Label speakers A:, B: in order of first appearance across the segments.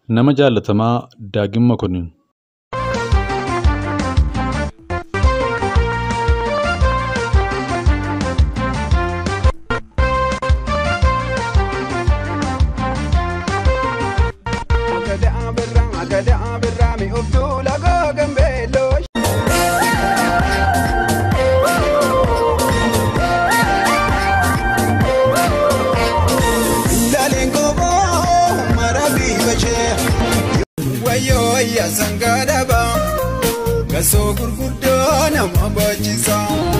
A: Nama jaalatamaa Daagim Mokonnin.
B: Gasoo gurguddoo nama baachiisa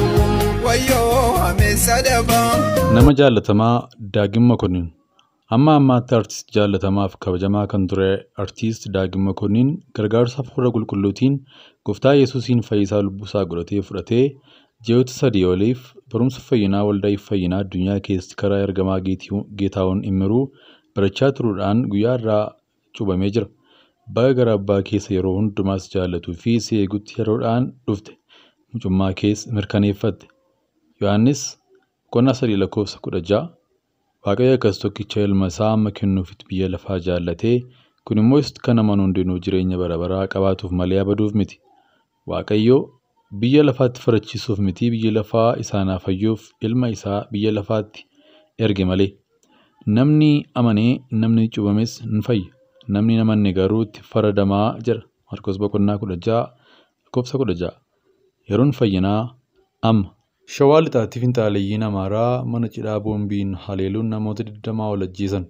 B: wayyoo ameessa dabaa.
A: Nama jaalatamaa Daagim Mokonnin. Amma ammaatti artist jaallatamaaf kabajamaa kan ture artist Daagim Mokonnin gargaarsa hafuura qulqulluutiin gooftaa Yesuusiin fayyisaa lubbusaa godhatee fudhatee ji'oota sadii oliif barumsa fayyinaa waldaa fayyinaa addunyaa keessatti karaa ergamaa Geetaawwan Immiruu barachaa turuudhaan guyyaa irraa cuuphamee jira. Baga gara abbaa keessa yeroo hundumaas jaallatuu fi si eegutti yeroodhaan dhufte mucummaa keessa mirkaneeffatte. Yohaannis boqonnaa sadii lakkoofsa kudha ja'a. Waaqayyo akkas tokkicha ilma isaa amma kennuufitti biyya lafaa jaallatee kun immoo kan namoonni hundinuu jireenya bara baraa qabaatuuf malee abaduuf miti. Waaqayyo biyya lafaatti farachiisuuf miti biyya lafaa isaanaaf fayyuuf ilma isaa biyya lafaatti erge malee. Namni amanee namni cuuphames ni fayya. Namni hin amanne garuu itti faradamaa jira. Marqos boqonnaa kudha ja'a lakkoofsa kudha ja'a. Yeroon fayyinaa amma. Shawaa lixaatti finxaaleeyyiin Amaaraa mana cidhaa boombiin haleeluun namoota 20 ol ajjeesan.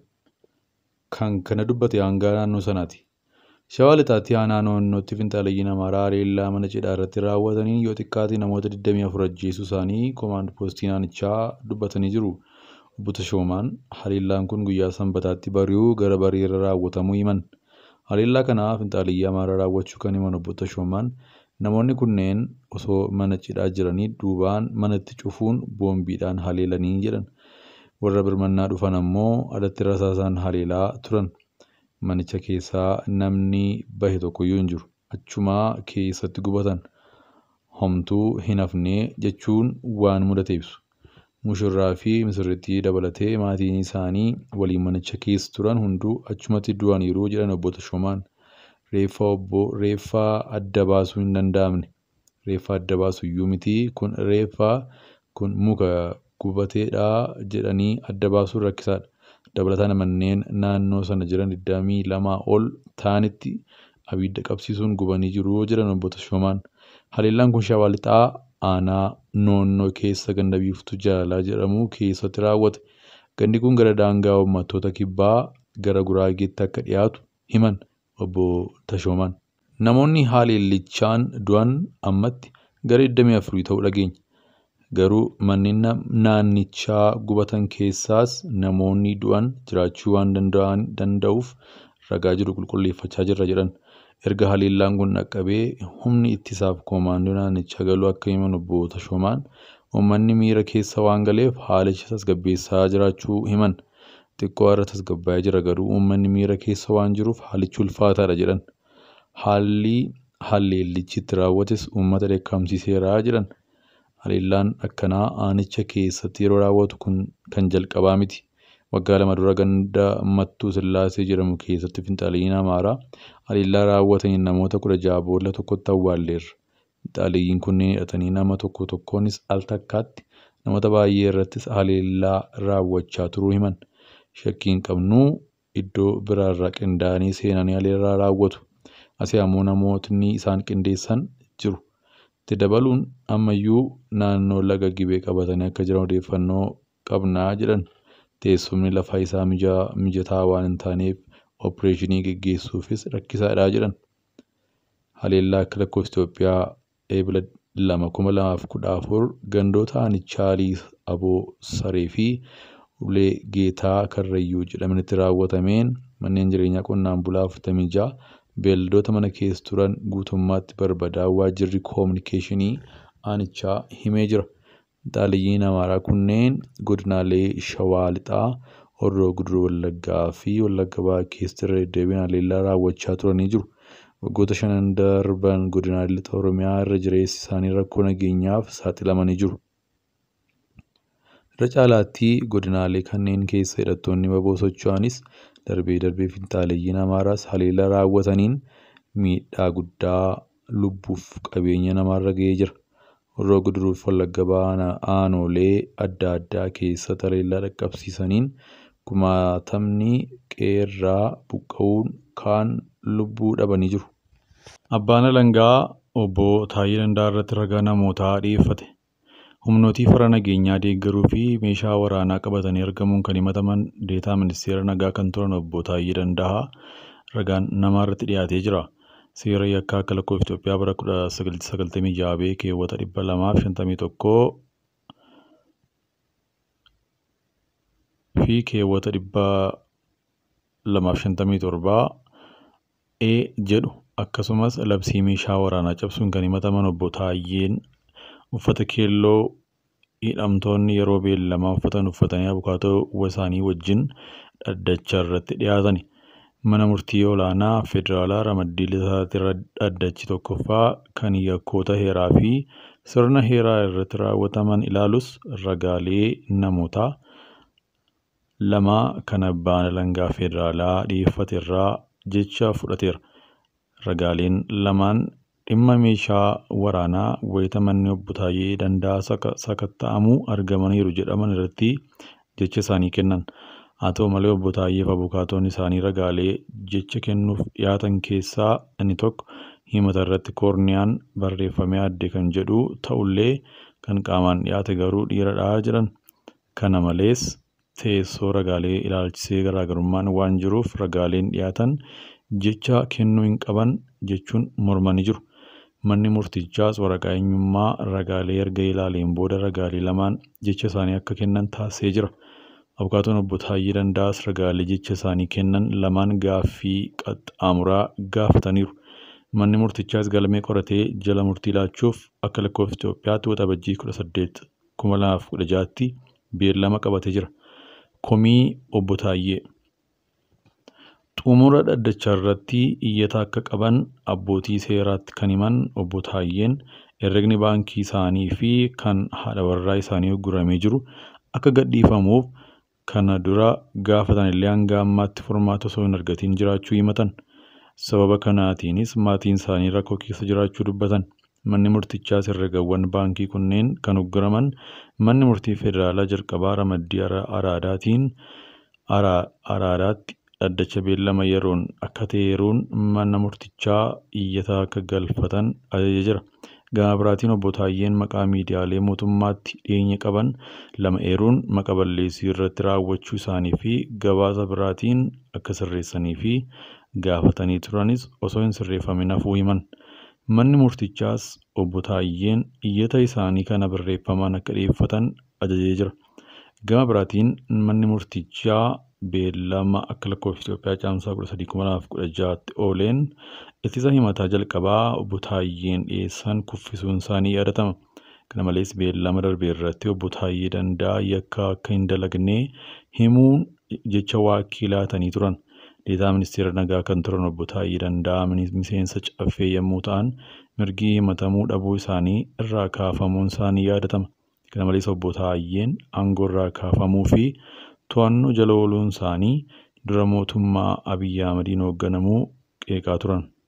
A: Kan kana dubbate hangaa naannoo sanaati. Shawaa lixaatti aanaa naannootti finxaaleeyyiin Amaaraa haleellaa mana cidhaa irratti raawwataniin yoo xiqqaate namoota 24 ajjeesuu isaanii koomaand poostii naannichaa dubbatanii jiru. Obbo Tashoomaan haleellaan kun guyyaa sanbataatti bari'uu gara bariirra raawwatamuu himan. Haleellaa kana finxaaleeyyii Amaaraa raawwachuu kan himan obbo Tashoomaan namoonni kunneen osoo mana cidhaa jiranii duubaan manatti cufuun boombiidhaan haleelanii jedhan. Warra birmannaa dhufan ammoo alatti rasaasaan haleelaa turan. Manicha keessaa namni bahe tokkoyyuu hin jiru. Achumaa keessatti gubatan. Homtuu hin hafne jechuun waan mudate ibsu. Mushurraa fi misirrittii dabalatee maatiin isaanii waliin manicha keessa turan hunduu achumatti du'aniiru jedhan obbo Tashoomaan. Reeffa obbo reeffaa adda baasuu hin danda'amne. Reeffa adda baasu iyyuu miti kun reeffa kun muka gubateedha jedhanii adda baasuun rakkisaadha. Dabalataan manneen naannoo sana jiran 22 ol ta'anitti abidda qabsiisuun gubanii jiru jedhan obbo Tashoomaan. Haleellaan kun shawaa lixaa aanaa noonnoo keessa ganda biiftuu jaalalaa jedhamu keessatti raawwate. Gandi kun gara daangaa uummattoota kibbaa gara guraageetti akka dhiyaatu himan obbo Tashoomaan. Namoonni haleellichaan du'an ammatti gara 24 ta'uu dhageenya. Garuu manneen naannichaa gubatan keessaas namoonni du'an jiraachuu waan danda'uuf ragaa jiru qulqulleeffachaa jirra jedhan. Erga haleellaan kun dhaqqabee humni ittisaaf koomaandoo naannichaa galuu akka himan obbo Tashoomaan uummanni miira keessa waan galeef haalicha tasgabbeessaa jiraachuu himan. Xiqqoo irra tasgabbaa'ee jira garuu uummanni miira keessa waan jiruuf haalichi ulfaataadha jedhan. Haalli haleellichi itti raawwates uummata dheekkamsiiseera jedhan. Haleellaan akkanaa aanicha keessatti yeroo raawwatu kun kan jalqabaa miti. Waggaa lama dura ganda Mattuu Sillaasee jedhamu keessatti finxaaleeyyiin Amaaraa haleellaa raawwataniin namoota kudha ja'a boolla tokkotti awwaalleerra. Finxaaleeyyiin kunneen hidhatanii nama tokko tokkoonis al takkaatti namoota baay'ee irrattis haleellaa raawwachaa turuu himan. Shakkiin qabnuu iddoo biraarraa qindaa'anii seenanii haleellaa raawwatu. Asii ammoo namootni isaan qindeessan jiru. Itti dabaluun ammayyuu naannoo laga gibee qabatanii akka jiran odeeffannoo qabnaa jedhan. Teessumni lafaa isaa mijataa waan hin taaneef oopereeshinii gaggeessuufis rakkisaadha jedhan. Haleellaa akka lakkoofsa Itoophiyaa eebila lama kuma lamaaf kudha afur gandoota aanichaa Aboo Saree fi Ulee Geetaa Karrayyuu jedhamanitti raawwatameen manneen jireenyaa qonnaan bulaa afurtamii ja'a beelladoota mana keessa turan guutummaatti barbadaa'uu waajjirri koominikeeshinii aanichaa himee jira. Finxaaleeyyiin Amaaraa kunneen godinaalee Shawaa Lixaa, Horroo Guduruu Wallaggaa fi Wallagga Bahaa keessatti irra deddeebiin haleellaa raawwachaa turanii jiru. Waggoota shanan darban godinaalee lixa Oromiyaa irra jireessi isaanii rakkoo nageenyaaf saaxilamanii jiru. Irra caalaatti godinaalee kanneen keessa hidhattoonni baboo socho'anis darbee darbee finxaaleeyyiin Amaaraas haleellaa raawwataniin miidhaa guddaa lubbuuf qabeenya namaarra ga'ee jira. Horroo guduruuf wallagga aanolee adda addaa keessatti haleellaa dhaqqabsiisaniin kumaatamni qeerraa buqqa'uun kaan lubbuu dhabanii jiru. Abbaan alangaa obbo Taayyee Danda'a irratti ragaa namootaa dhiyeeffate. Humnootii fara nageenyaa deeggaruu fi meeshaa waraanaa qabatanii argamuun kan himataman deetaa ministeera nagaa kan turan obbo Taayyee Danda'a ragaan namaa irratti dhiyaatee jira. Seera yakkaa akka lakkoofsa Itoophiyaa bara 1996 bee keewwata 251 fi keewwata 257 e jedhu akkasumas labsii meeshaa waraanaa cabsuun kan himataman obbo Taayyeen uffata keelloo hidhamtoonni yeroo beellamaa uffatan uffatanii abukaatoo isaanii wajjin dhaddacha irratti dhiyaatani. Mana murtii olaanaa federaalaa ramaddii lisaatti dhaddachi tokkoffaa kan yakkoota heeraa fi sirna heeraa irratti raawwataman ilaalus ragaalee namootaa lama kan abbaan alangaa federaalaa dhiyeeffate irraa jecha fudhateera. Ragaaleen lamaan dhimma meeshaa waraanaa wayita manni obbo Taayyee Danda'a sakatta'amuu argamaniiru jedhaman irratti jecha isaanii kennan. Haa ta'u malee obbo Taayyee fi abukaatoon isaanii ragaalee jecha kennuuf dhiyaatan keessaa inni tokko himata irratti koorniyaan barreeffamee adde kan jedhu ta'ullee kan qaamaan dhiyaate garuu dhiiradha jedhan. Kana malees teessoo ragaalee ilaalchisee garaagarummaan waan jiruuf ragaaleen dhiyaatan jecha kennuu hin qaban jechuun mormanii jiru. Manni murtichaas waraqaa eenyummaa ragaalee erga ilaaleen booda ragaalee lamaan jecha isaanii akka kennan taasisee jira. Abukaatoon obbo Taayyee Danda'as ragaalee jecha isaanii kennan lamaan gaaffii qaxxaamuraa gaafataniiru. Manni murtichaas galmee qoratee jala murtii laachuuf akka lakkoofsa Itoophiyaatti waxabajjii 18 2016tti beellama qabatee jira. Komii obbo Taayyee Xumura dhaddachaa irratti iyyata akka qaban abbootii seeraatti kan himan obbo Taayyeen herregni baankii isaanii fi kan haadha warraa isaanii gurguramee jiru akka gadhiifamuuf kana dura gaafatan illee hanga ammaatti furmaata osoo hin argatiin jiraachuu himatan. Sababa kanaatiinis maatiin isaanii rakkoo keessa jiraachuu dubbatan. Manni murtichaas herregawwan baankii kunneen kan ugguraman manni murtii federaalaa jalqabaa ramaddii araadaatiin araadaatti dhaddacha beellama yeroon akka ta'eeruun mana murtichaa iyyata akka galfatan ajaja jira. Gama biraatiin obbo Taayyeen maqaa miidiyaalee mootummaatti dhiyeenya qaban lama eeruun maqa balleessii irratti raawwachuu isaanii fi gabaasa biraatiin akka sirreessanii fi gaafatanii turanis osoo hin sirreeffamin hafuu himan. Manni murtichaas obbo Taayyeen iyyata isaanii kana barreeffamaan akka dhiyeeffatan ajajee jira. Gama biraatiin manni murtichaa beellama akka lakkoofsa Itoophiyaa caamsaa 13,2016tti ooleen ittisa himataa jalqabaa obbo Taayyeen dhiyeessan kuffisuun isaanii yaadatama. Kana malees beellama darbe irratti obbo Taayyee Danda'a yakka akka hin dalagne himuun jecha waakkilaatanii turan. Deetaa ministeera nagaa kan turan obbo Taayyee Danda'a miseensa caffee yommuu ta'an mirgi himatamuu dhabuu isaanii irraa kaafamuun isaanii yaadatama. Kana malees obbo Taayyeen aangoo irraa kaafamuu fi to'annoo jala ooluun isaanii dura mootummaa Abiyyi Ahmadiin hoogganamuu qeeqaa turan.